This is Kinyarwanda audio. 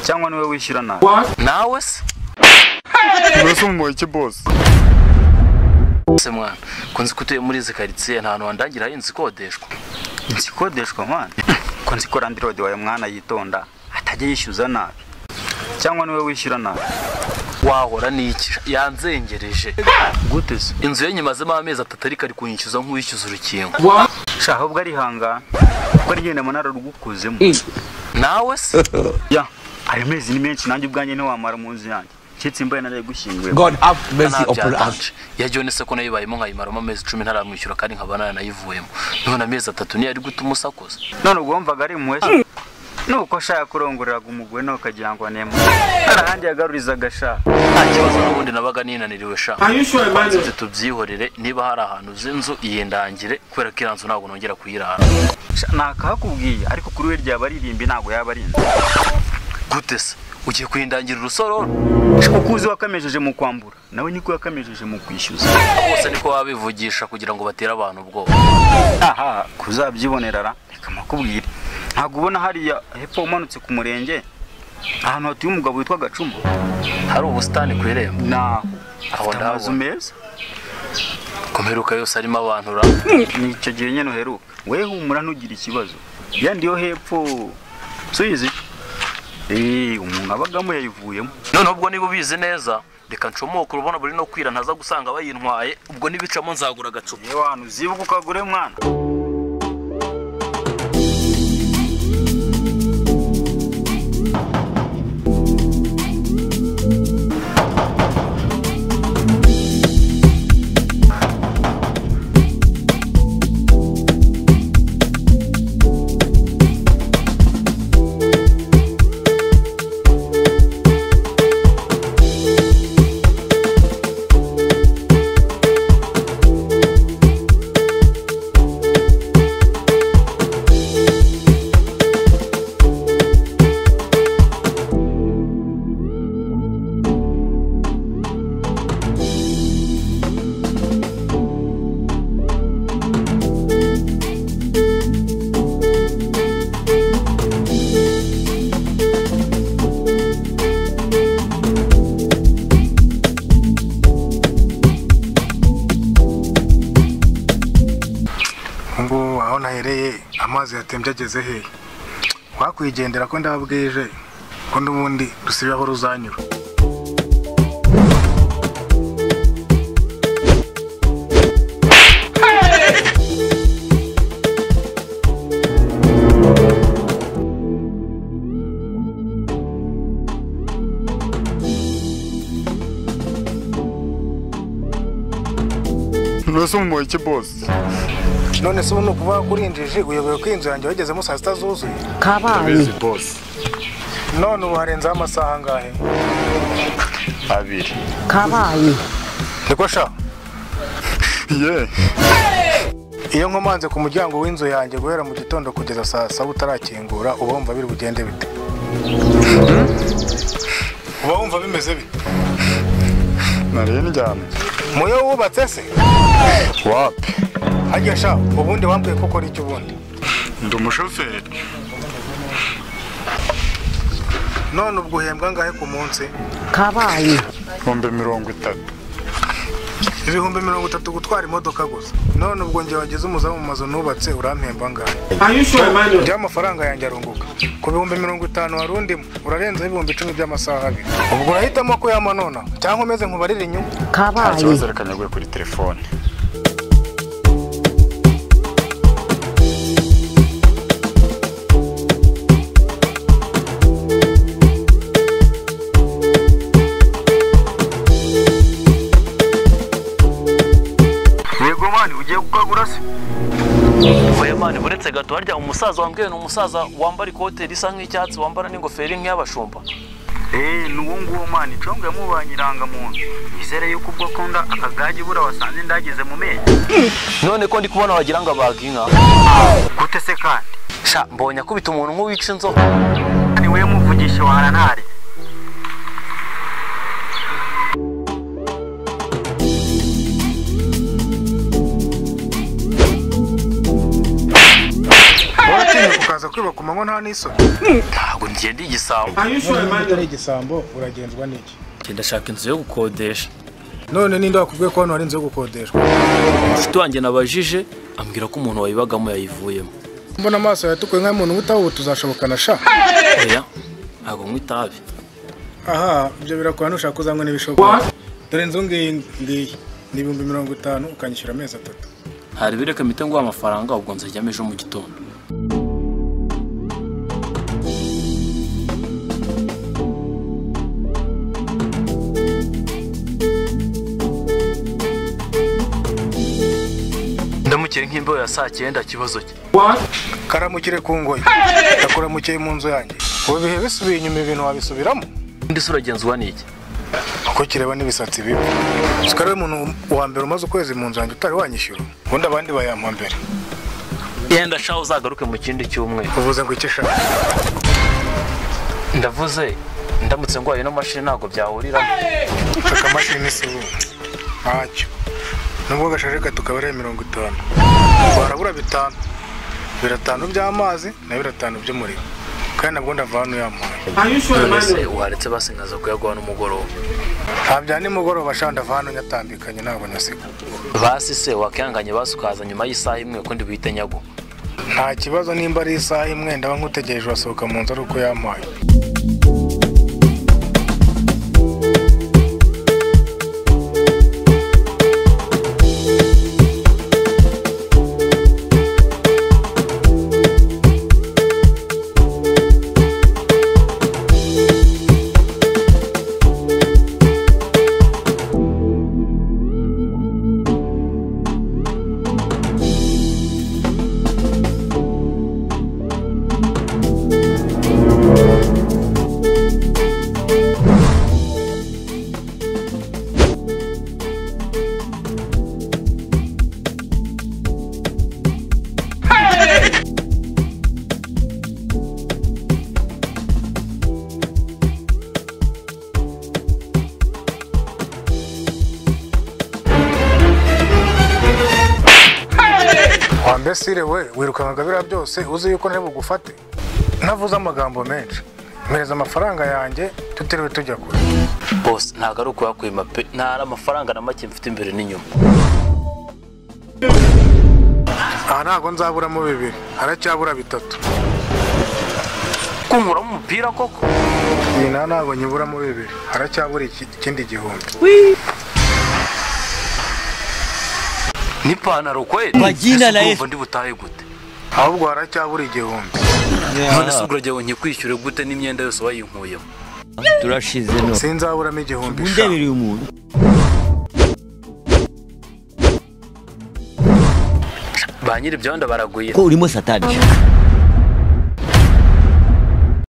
cyangwa niwe wishyura nawe nawe se urasa umuboyi iki bose se mwana kunzi ko utuye muri izi karitsiye nta hantu wandangiraho inzu ikodeshwa igikodeshwa mwana ko nzi ko randirodi wawe mwana yitonda atajya yishyuza nabi cyangwa niwe wishyura nabi wahora n'iki yanzengereje gute se inzu ye nyimazemo amezi atatu ariko ari kunyishyuza nk'uwishyuza urukingo sha ahubwo arihangana kuko arigenda mu nararugukuzemo nawe se ya ayo mezi ni menshi nanjye ubwanjye ntiwamara mu nzu yanjye nshyitsi mbaye nari gushyinguye God have mercy upon us. ntabyatanje iyo se ko nayibayemo nkayimaramo amezi cumi ntaramwishyura kandi nkaba naranayivuyemo none amezi atatu niyo ari guta umusakuza none ubwo wumvaga ari impuhwe se nuko ashaka kurongoreraga umugore nawe ukagira ngo anemu arahandi yagarurizaga sha nta kibazo n'ubundi nabaga ninaniriwe sha Are you sure about Nze tubyihorere niba hari ahantu uzi inzu iyindangire kubera ko iriya nzu ntabwo nongera kuyirara Sha, nakahakubwiye ariko kuri we ryaba aririmbi ntabwo yaba ari inzu gute se ugiye kuyindangira urusororo kuko uzi wakamejeje mu kwambura nawe niko yakamejeje mu kwishyuza bose niko wabivugisha kugira ngo batere abantu ubwoba aha kuzabyibonera ra reka makubwire ntabwo ubona hariya hepfo umanutse ku murenge ahantu hatuye umugabo witwa gacuma hari ubusitani ku irembo naho Aho afite amazu ndahabona. meza ku mperuka yose harimo abantu ra ni icyo gihe nyine uheruka we humura ntugire ikibazo yandi yo hepfo suyizi eee umuntu abagamo yayivuyemo noneho ubwo niba ubizi neza reka ncomoke urubona buri no kwira ntaza gusanga bayintwaye ubwo nibicamo nzagura agacupa yewe ahantu uzibuka ukagure mwana ubu aho nahereye amazi yatembye ageze hehe wakwigendera ko ndabwije ko n'ubundi dusibe aho ruzanyura urasa umuboyi iki bose none se ubu ni ukuvuga ko urinjije uyobewe ko inzu yanjye wagezemo saa sita zuzuye kabaye bose none ubu harenzeho amasaha angahe abiri kabaye niko sha ye iyo nkomanze ku muryango w'inzu yanjye guhera mu gitondo kugeza saa saba utarakingura uba wumva biri bugende bite uba wumva bimeze bite nariye njyana muyo wubatse se wapi hajya sha ubundi wambwiye ko ukora iki ubundi ndi umushoferi none ubwo uhembwa angahe ku munsi kabaye ibihumbi mirongo itatu ibihumbi mirongo itatu gutwara imodoka gusa none ubwo njye wageze umuzamu mu mazu nubatse urampemba angahe Are you sure Emmanuel? njyewe amafaranga yanjye arunguka ku bihumbi mirongo itanu wari undimo urarenzeho ibihumbi icumi by'amasaha abiri ubwo urahitamo ko yamanona cyangwa umeze nkubarira inyungu kabaye reka nyaguhe kuri telefone yego mani ugiye gukagura se oya mani buretse gato harya umusaza wambwiye ni umusaza wambara ikote risa nk'icyatsi wambara n'ingofero nk'iy'abashumba eee n'uwo nguwo mani congo yamubanye irangamuntu izere yuko ubwo akunda akagage bura wasanze ndageze mu menyo none ko ndi kubona wagira ngo abaga inka gute se kandi sha mbonye akubita umuntu nk'uwica inzoka ni we muvugisha wa harantari waratinya ukaza kwiba ku manywa nta n'isoni ntabwo ngenda igisambo niba utari igisambo uragenzwa n'iki ngenda ashaka inzu yo gukodesha none ninde wakubwiye ko hano hari inzu yo gukodeshwa inshuti wanjye nabajije ambwira ko umuntu wayibagamo yayivuyemo mbona amaso yatukuye nk'ay'umuntu ubutaha ubu tuzashobokana sha oya ntabwo nywa itabi aha ibyo birakora nushaka uzanywe n'ibishoboka dore inzu ngiyi ngiyi ni ibihumbi mirongo itanu ukanyishyura amezi atatu hari ibireka mite nguha amafaranga ubwo nzajyamo ejo mu gitondo ndamukire nk'imbeho ya saa cyenda kibazo cye karamukire ku ngoyi ndakuramukiye mu nzu yanjye ubu ibihe bisubiye inyuma ibintu wabisubiramo undi se uragenzwa n'iki uko kireba n'ibisatsi bibi sikari we muntu wa mbere umaze ukwezi mu nzu yanjye utari wanyishyura ubundi abandi bayampa mbere yenda shaho uzagaruke mu kindi cyumweru uvuze ngo icyo ushaka ndavuze ndamutse ndwaye ino mashini ntabwo byahuriramo shaka amashini si ubu ntacyo nubwo agashaje gato kaba ari mirongo itanu warabura bitanu biratanu by'amazi na biratanu by'umuriro kandi nabwo ndava hano yamuhaye none se waretse basingaza kuyaguha n'umugoroba ntabya nimugoroba sha ndava hano nyatambikanye ntabwo nasiga basi se wakihanganye basi ukaza nyuma y'isaha imwe ukundi buhite nyaguha nta kibazo nimba ari isaha imwe ndaba nkutegereje urasohoka mu nzu ari uko yampaye wa mbesire we wirukankaga biriya byose uzi yuko ntari bugufate ntavuze amagambo menshi mpereza amafaranga yanjye tutiriwe tujya kure bose ntabwo ari ukuyakwima pe nta hari amafaranga na make mfite imbere n'inyuma aha ntabwo nzaburamo bibiri haracyabura bitatu kunkuramo umupira koko iyi nta ntabwo nyiburamo bibiri haracyabura iki- ikindi gihumbi n'ipantaro kweri Bagina Ese na urumva ndi butahe gute ahubwo haracyabura igihumbi none se ugurajya ngo nkikwishyure gute n'imyenda yose wayinkuyemo turashize no sinzaburamo igihumbi sha undebereye umuntu ba nyiri ibyondo baraguye ko urimo satani